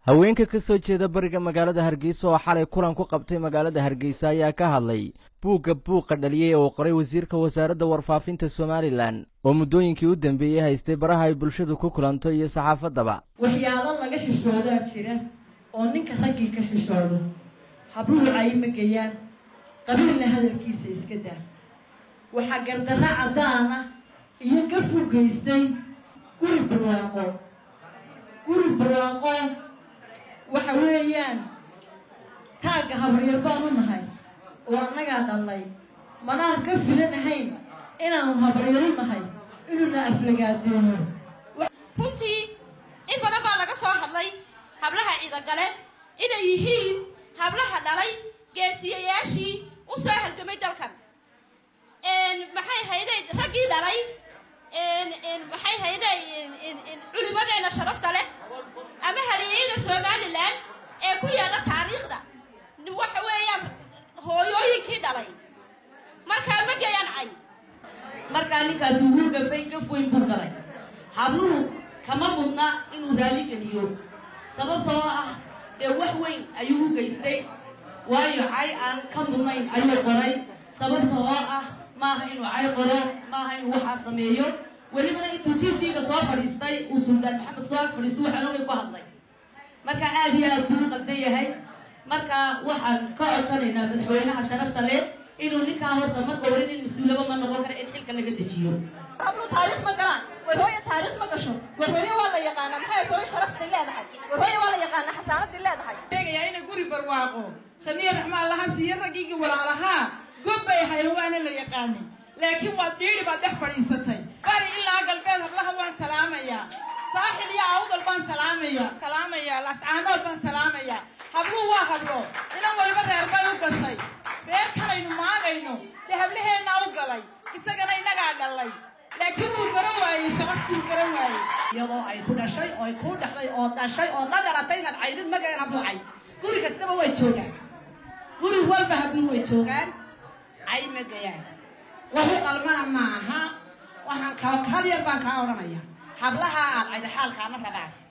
haweenka ka soo jeeda bariga magaalada hargeysa oo xalay kulan ku qabtay magaalada hargeysa ayaa ka hadlay buugga buuqa dhaliyey oo qoray wasiirka wasaaradda warfaafinta somalilan oo muddooyinkii u dambeeyey haystay baraha ay bulshadu ku kulanto iyo saxaafaddaba waxyaalo laga xishoodaa jira oo ninka raggii ka xishoodo habluhu cayma geyaan qabiilna hadalkiisa iska daa waxaa gardarro caddaana iyo ka fogaystay guri barwaaqo guri barwaaqo waxa weeyaan taagga habaryar baan u nahay oo annagaa dhallay manaan ka filanahayn inaanu habaryaru nahay inuuna aflagaadeeno runtii in badan baa laga soo hadlay hablaha ciidagale inay yihiin hablaha dhalay geesiyayaashii u soo halgamay dalkan maxay hayday raggii dhalay maxay hayday culimadeena sharafta leh ama haliyeyda somalilan ee ku yaalla taariikhda waxa weeyaan hooyooyinkii dhalay markaa ma gayaan cay markaa ninkaasi wuu gafay gaf weyn buu galay habluhu kama mudna inuu raali geliyo sababtoo ah dee wax weyn ayuu u geystay waayo cay aan ka mudnayn ayuu qoray sababta oo ah maaha inuu cay qoro maaha inuu waxaa sameeyo welibana intuu tvga soo fadhiistay uu suldaan maxamed soo ag fadhiisto waxaan ogay ku hadlay marka aad iyo aad buu u qaldan yahay marka waxaan ka codsanaynaa madaxweynaha sharafta leh inuu ninkaa horta marka hore nin mas-uulaba ma noqon kara in xilka laga dejiyo hablu taariikh ma galaan warhooye taariikh ma gasho warhooye waa la yaqaanaa maxay hooye sharaftii leedahay warhooye waa la yaqaanaa xasaanadii leedahay sheegayaa inay guri barwaaqo samiya raxmaan laha siiyo raggiigii walaalahaa god bay ahayn waana la yaqaanay laakiin waad dhiiri baad dhex fadhiisatay bari ilaa galbeed hablaha waan salaamayaa saaxil iyo awdal baan salaamaya salaamaya lascaanood baan salaamaya habluhu waa hablo inan waliba reer bay u gashay reer kalaynu maagayno dee hablaheennaa u galay isagana inagaa dhalay laakiin wuu garan waayey sharaftii garan waayey iyadoo ay ku dhashay oo ay kuu dhexday oo dhashay oo la dhalatay inaad caydid magaen hablucay guri kastaba way joogaan guri walba habluhu way joogaan cay ma gayaan waxu qalmana maaha waxaan ka hal yar baan kaa odhanaya hablaha aad cayda xaalkaama rabaan